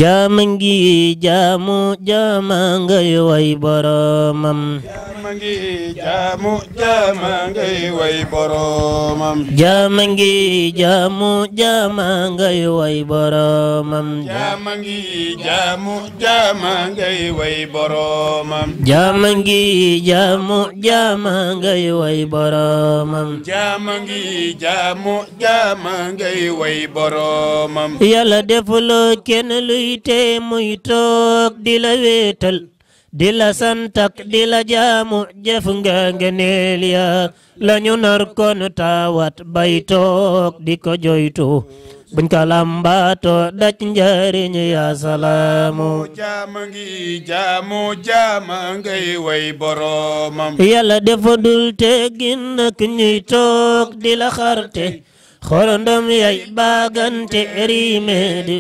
jaama ngi jaamu jaama ngay way boromam jaama ngi jaamu jaama ngay way boromam jaama ngi jaamu jaama ngay way boromam jaama ngi jaamu jaama ngay way boromam jaama ngi jaamu jaama ngay way boromam jaama ngi jaamu jaama ngay way boromam yàlla defuloo kenn luy tee muy toog di la wéetal di la santak di la jaamu jëf nga ngeneel ya lañu nar kon taawat bay toog di ko joytu buñ ko lambaato daj njariñ ya salaamu jaama ngi jaamu jaama ngay way boromam yàlla dafa dul teggin nak ñuy toog di la xarte xorondom yay baagante riime di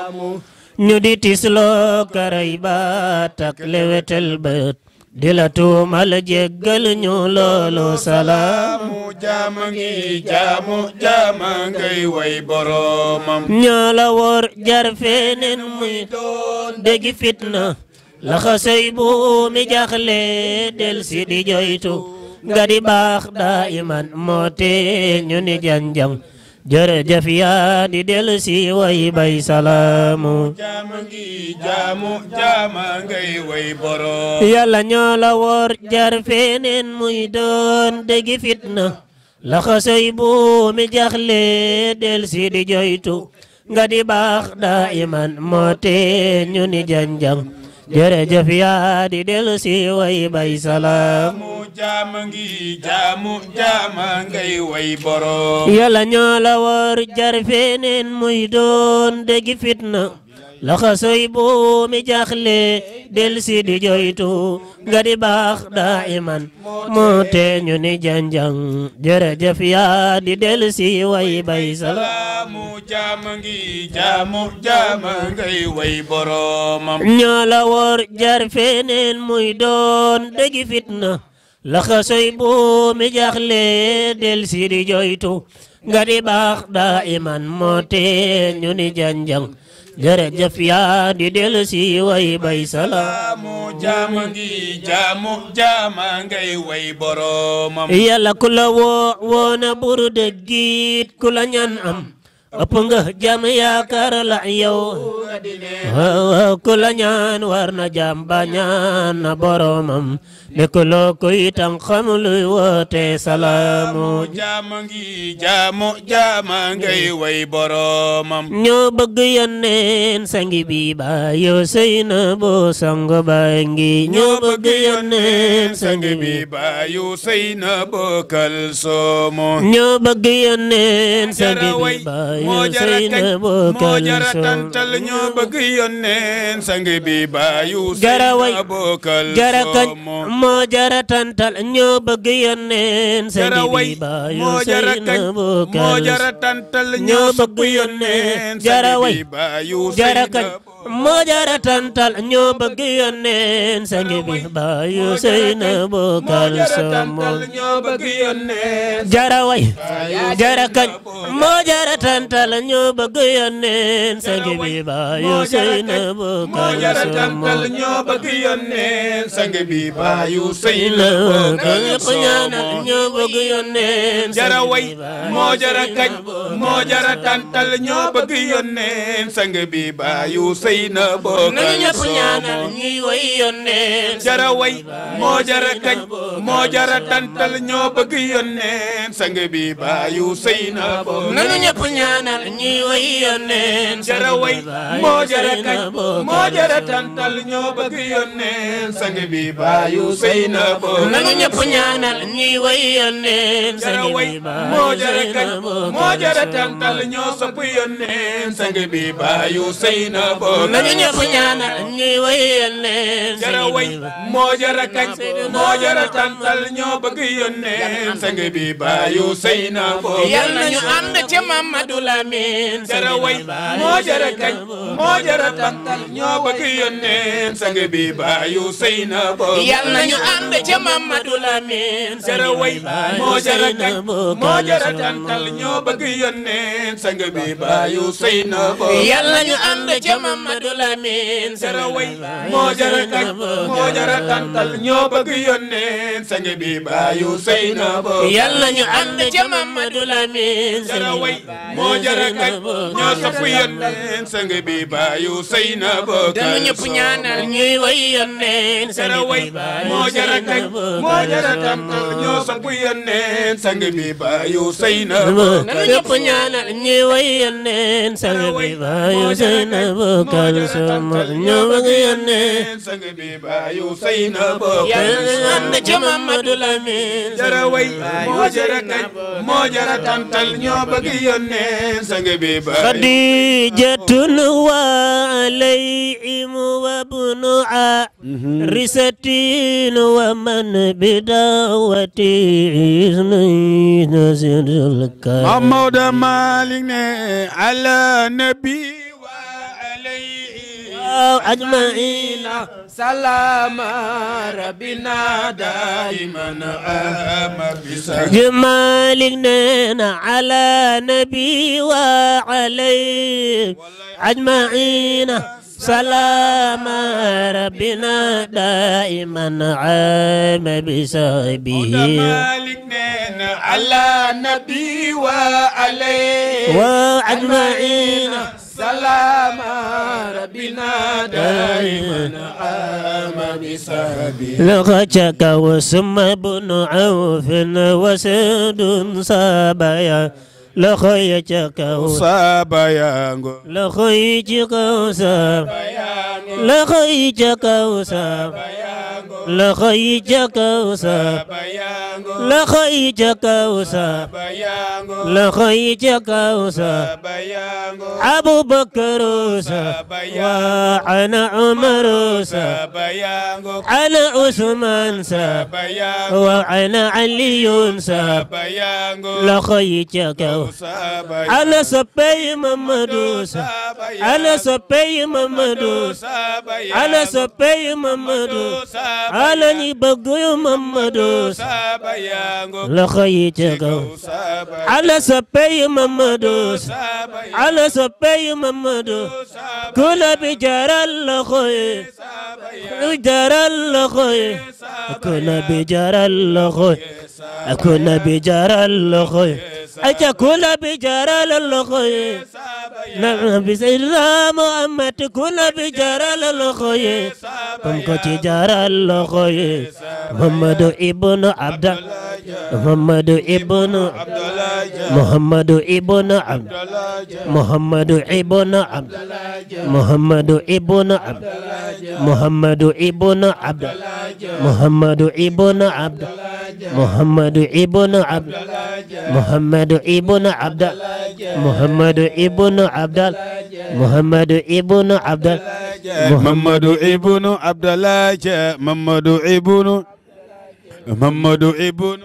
ñu di tisloo karay baatak lewetel bët di la tuumal jéggal ñu loolu salaam jaamu jaama ngi jaamu jaama ngay way boromam ñoo la wor jar feneen muy doon déggi fitna laxasay bu mi jaxle del si di joytu nga di baax daa iman moo tee ñu ni janjang jërëjëf yaa di del si way bay salaamu jaama ngi jaamu jaama ngay way borom yàlla ñoo la wor jar feneen muy doon déggi fitna laxasay bu mi jaxle del si di joytu nga di baax daa iman moo tee ñu ni janjang jërëjëf yaa di del si way bay salaam jaamu jaama ngi jaamu jaama ngay way borom yàlla ñoo la wor jar feneen muy doon déggi fitna laxasay bu mi jaxle del si di joytu nga di baax daa iman moo tee ñu ni janjang jërëjëf yaa di del si way bay salaam jaamu jaama ngi jaamu jaama ngay way boromam ñoo la wor jar feneen muy doon déggi fitna laxasay bu mi jaxle del si di joytu nga di baax daa iman moo tee ñu ni janjang jërëjëf yaa di del si way bay salaam jaamu jaama ngi jaamu jaama ngay way boromam yàlla ku la woo woona buru dëggit ku la ñaan am ëpp nga jam yaakaar la yow waaw ku la ñaan war na jam ba ñaan na boromam nekkuloo ko itam xam luy woote salaamu jaama ngi jaamu jaama ngay way boromam ñoo bëgg yonneen sangi bi ba yow sëy na boo sango ba ngi ñoo bëgg yonneen sangi bi baayu sëy na bokkal soomo ñoo bëgg yonneen sangi jara way bi ba moo yow jara sëy kañ na boo moo kal jara so tantal ñoo bëgg yónneen sang bi baayu sëy jara way na bokkal jara kañ soomo moo jara tantal ñoo bëgg yonneen sangi jara way bi ba yow moo jara sëy kañ na boo moo kal jara tantal ñoo ñoo bëgg bëgg yónneen yónneen jara sang way bi baayu sëy jara na kañ moo jara tantal ñoo bëgg yonneen sangi bi ba yow sëy na boo kal somo ñoo bëgg yónneen jara way jara kañ moo jara tantal ñoo bëgg yonneen sangi bi ba yow sëy na boo moo kal jara somo tantal ñoo bëgg yónneen sang bi baayu sëy na la bokkal ñëpp ñaanal soomo ñoo bëgg yonneen jara sangi way bi ba moo yow jara sëy kañ na boo moo kal jara somo. tantal ñoo bëgg yónneen sang bi baayu sëy na nañu bokkal ñëpp ñaanal soomo ñuy way yonneen jara way moo jara kañ moo jara tantal ñoo bëgg yónneen sang bi baayu sëy na bokkal nañu ñëpp ñaanal ñuy way yonneen jara way moo jara kañ moo jara tantal ñoo bëgg yónneen sang bi baayu sëy na bokkal nañu ñëpp ñaanal ñuy way yonneen jara sangi way bi ba moo jara kañ yow moo jara sëy na tantal ñoo sopp yónneen sang bi baayu sëy na bokkal nañu ñëpp ñaanal ñuy way yonneen jara sangi way bi ba moo jara kañ moo jara tantal ñoo bëgg yónneen sang bi baayu sëy na bokkal yal nañu ànd ànd ca Mamadou Lamine jara way moo jara kañ moo jara tantal ñoo bëgg yónneen sang bi baayu sëy na bo yal nañu ànd ca Mamadou Lamine jara way moo jara kañ moo jara tantal ñoo bëgg yónneen sang bi baayu sëy na bo yal nañu ànd ca Mamadou Lamine jara way moo jara kañ moo jara tantal ñoo bëgg yónneen sang bi baayu sëy na bo yal nañu ànd ca Mamadou Lamine jara way moo jara kañ ñoo sopp yónneen sang bi baayu sëy na bo danu ñëpp ñaanal ñuy way yónneen jara way moo jara kañ moo jara tantal ñoo sopp yónneen sang bi baayu sëy na bo danu ñëpp ñaanal ñuy way yónneen sang bi baayu sëy na bo kal sama ñoo bëgg yónneen sang bi baayu sëy na bo yal nañu ànd ca Mamadou Lamine jara way moo jara kañ moo jara tantal ñoo bëgg yónneen sang bi baayu خديجة وعليهم وابن عارسة ومن بدعوته نزل الكرم محمود مالك على نبي وعليه أجمعين سلام ربنا دائما آمر بسر جمالنا على نبي وعليه أجمعين سلام ربنا دائما عام بسببه مالك على نبي وعليه وأجمعين سلام ربنا دائما آمر بسببه لغتك وسم بن عوف وسد صابيا لخيتك صاب يانغو لخيتك وساب لخيتك وساب لخيتك وساب يانغو لخيتك وساب يانغو لخيتك وساب يانغو أبو بكر وساب وأنا عمر وساب يانغو أنا عثمان ساب يانغو وأنا علي ساب يانغو لخيتك أنا سبي محمد ساب أنا سبي محمد ساب أنا سبي محمد أنا نبغي محمد ساب لخيتك أنا سبي محمد ساب أنا سبي محمد كل بجار الخير بجار الخير كل بجار الخير كل بجار الخير أتكون بجار الخير نعم بسيدنا محمد كن بجار الخير كم كتجار الخير محمد ابن عبد محمد ابن محمد ابن عبد محمد ابن عبد محمد ابن عبد محمد ابن عبد محمد ابن عبد محمد ابن عبد محمد ابن عبد محمد ابن عبد محمد ابن عبد محمد ابن عبد الله محمد ابن محمد ابن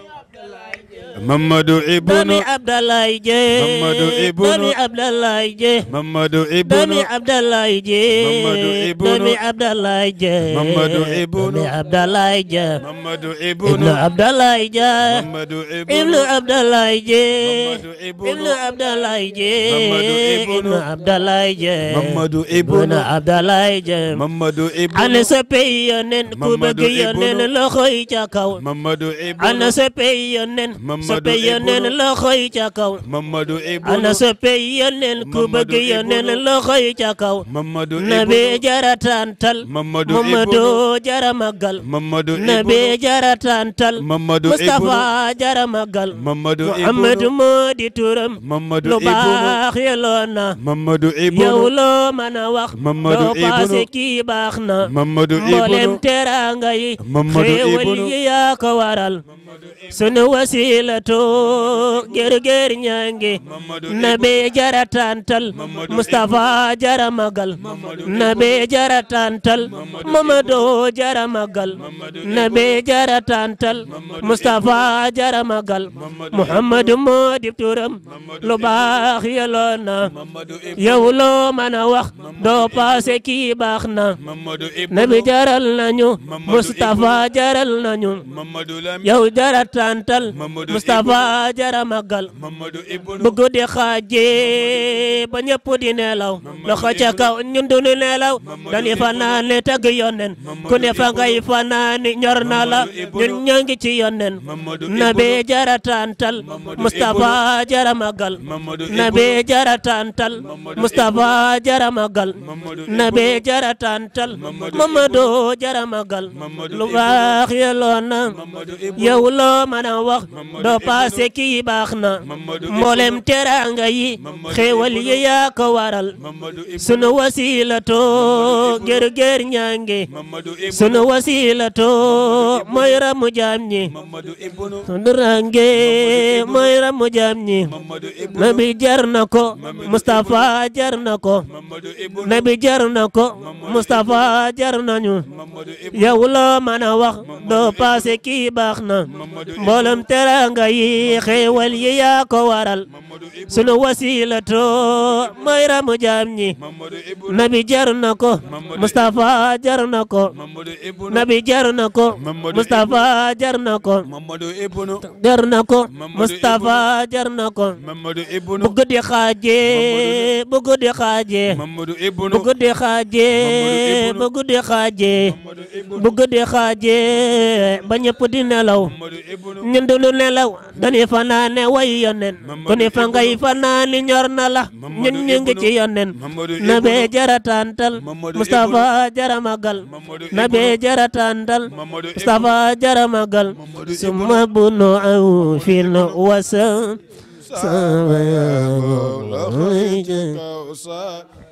محمد ابن دمي عبد الله جي محمد ابن دمي عبد الله جي محمد ابن دمي عبد الله جي محمد ابن دمي عبد الله جي محمد ابن دمي عبد الله جي محمد ابن ابن عبد الله جي محمد ابن ابن عبد الله جي محمد ابن ابن عبد الله جي محمد ابن ابن عبد الله جي محمد ابن ابن عبد الله جي محمد ابن ana soppe yonen ku Mamadou bëgg yonen Ibnu loxo yi ca kaw محمد ابن ana soppe yonen Mamadou soppe yonen Ibnu loxo yi ca kaw محمد ابن ana soppe yonen ku Mamadou bëgg yonen Ibnu loxo yi ca kaw محمد nabi ابن jara tantal Mamadou Mamadou jara magal محمد nabi ابن jara tantal محمد ابن Mustafa jara magal محمد Muhammad ابن moo di turam محمد lu ابن baax yeloon na محمد yow ابن loo mën a wax Mamadou loo paase Ibnu kii baax na محمد mboolem ابن teraanga yi Mamadou xéewal Ibnu yi yaa ko waral sunu wasila wasilato gerger ñange nabe jara tantal mustafa jara magal nabe jara tantal mamado jara magal nabe jara tantal mustafa jara magal muhammadu moo di turam lu baax yaloon na yow loo mën a wax doo paase kii baax na nabi jaral nañu mustafa jaral nañu yow jara tantal mustafa jara magal bu guddi xaaje ba ñëpp di nelaw loxo ca kaw ñun du ñu nelaw dañuy fanaane tagg yonnen ku ne fa ngay fanaani ñor na la ñun ñoo ngi ci yonnen nabi jara tantal mustafa jara magal nabi jara tantal mustafa jara magal nabi jara tantal mamado jara magal lu baax yelloon na yow loo mën a wax doo paase kii baax na mboolem teraanga yi xéewal yi yaa ko waral sunu wasilato ger ger ñange sunu wasilato mooy ramu jaam ñi sunu range mooy ramu jaam ñi nabi jar na ko Mustafa jar na ko nabi jar na ko Mustafa jar nañu yow loo mën a wax doo paase kii baax na mboolem teranga yi xéewal yi yaa ko waral sunu wasilato mooy ramu jaam ñi nabi jar na ko Mustafa jar na ko nabi jar na ko Mustafa jar na ko jar na ko Mustafa jar na ko bu guddi xaaje bu guddi xaaje bu guddi xaaje bu guddi xaaje bu guddi xaaje ba ñëpp di nelaw ñun du ñu nelaw dañuy fanaane way yonen ku ne fa ngay fanaani ñor na la ñun ñu ngi ci yonen nabe jara tantal Mustafa jara magal nabe jara tantal Mustafa jara magal summa bunu aw fil wasa sama